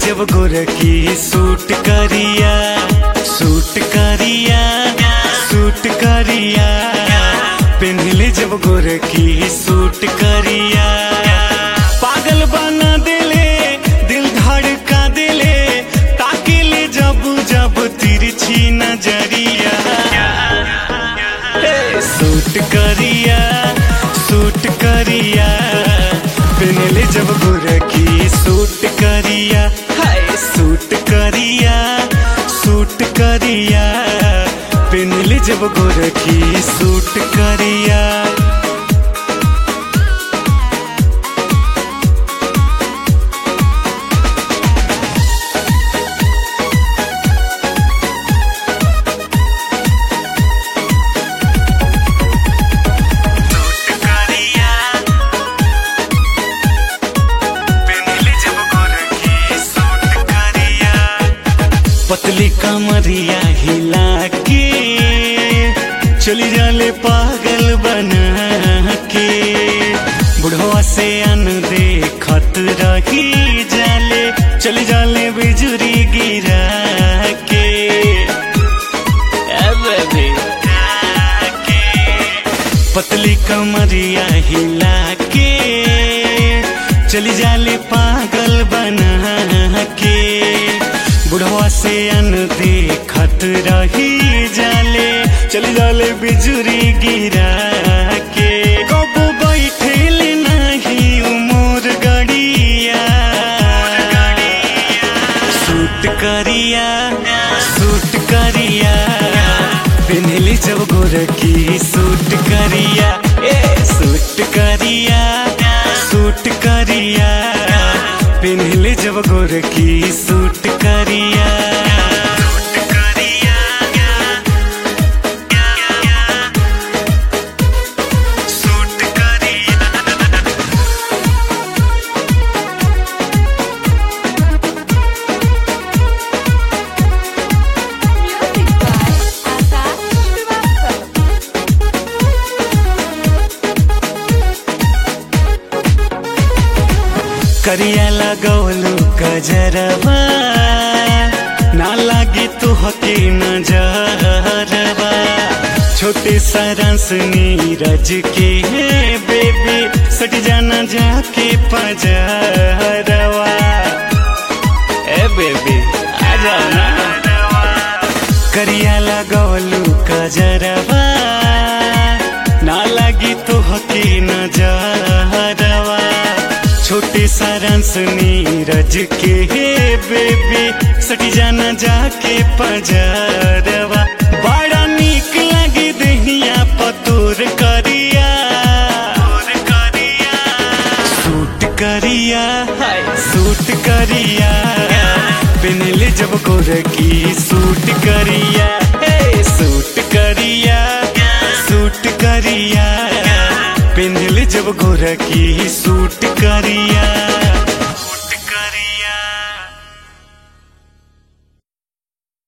जब गोरखी सूट करिया सूट करिया सूट करिया पेन्हले जब गोरखी सूट करिया पागल बना दिले दिल धड़का दिले ताकिले जब जब तिरछी नजरिया हे, सूट करिया सूट करिया पेनले जब गोरखी सूट करिया हाय सूट करिया सूट करिया पेनले जब गोरखी सूट करिया करिया पेनले जब गोरखी सूट करिया पतली कमरिया हिला के चली जाले पागल बना के बुढ़वा से अन देखत रही जाले चली जाले बिजुरी गिरा के ए बेबी पतली कमरिया हिला के चली जाले पागल बना के बुढ़वा से अन देखत रही जाले चली जाले बिजुरी गिरा के कबो बैठेल नहीं उमर गड़िया सूट करिया सूट करिया पेन्हली जब गोरखी सूट करिया ए सूट करिया सूट करिया पेन्हली जब गोरखी सूट करिया सूट करिया Music by Akash Srivastava. करिया लगौलू गजरबा ना लागे तो हके नजरबा छोटे सारंस नीरज के बेबी सट जाना जाके पजरवा ए बेबी आ जाओ ना करिया लगौलू गजरबा ना लगी तो हके नजरवा छोटे सारंस नीरज के बेबी सटी जाना जाके पजरवा बड़ा नीक लगी दहिया पतोर करिया सूट करिया हाय सूट करिया पेनले जब गोरखी सूट करिया हे सूट करिया सूट करिया पेनले जब गोरखी सूट करिया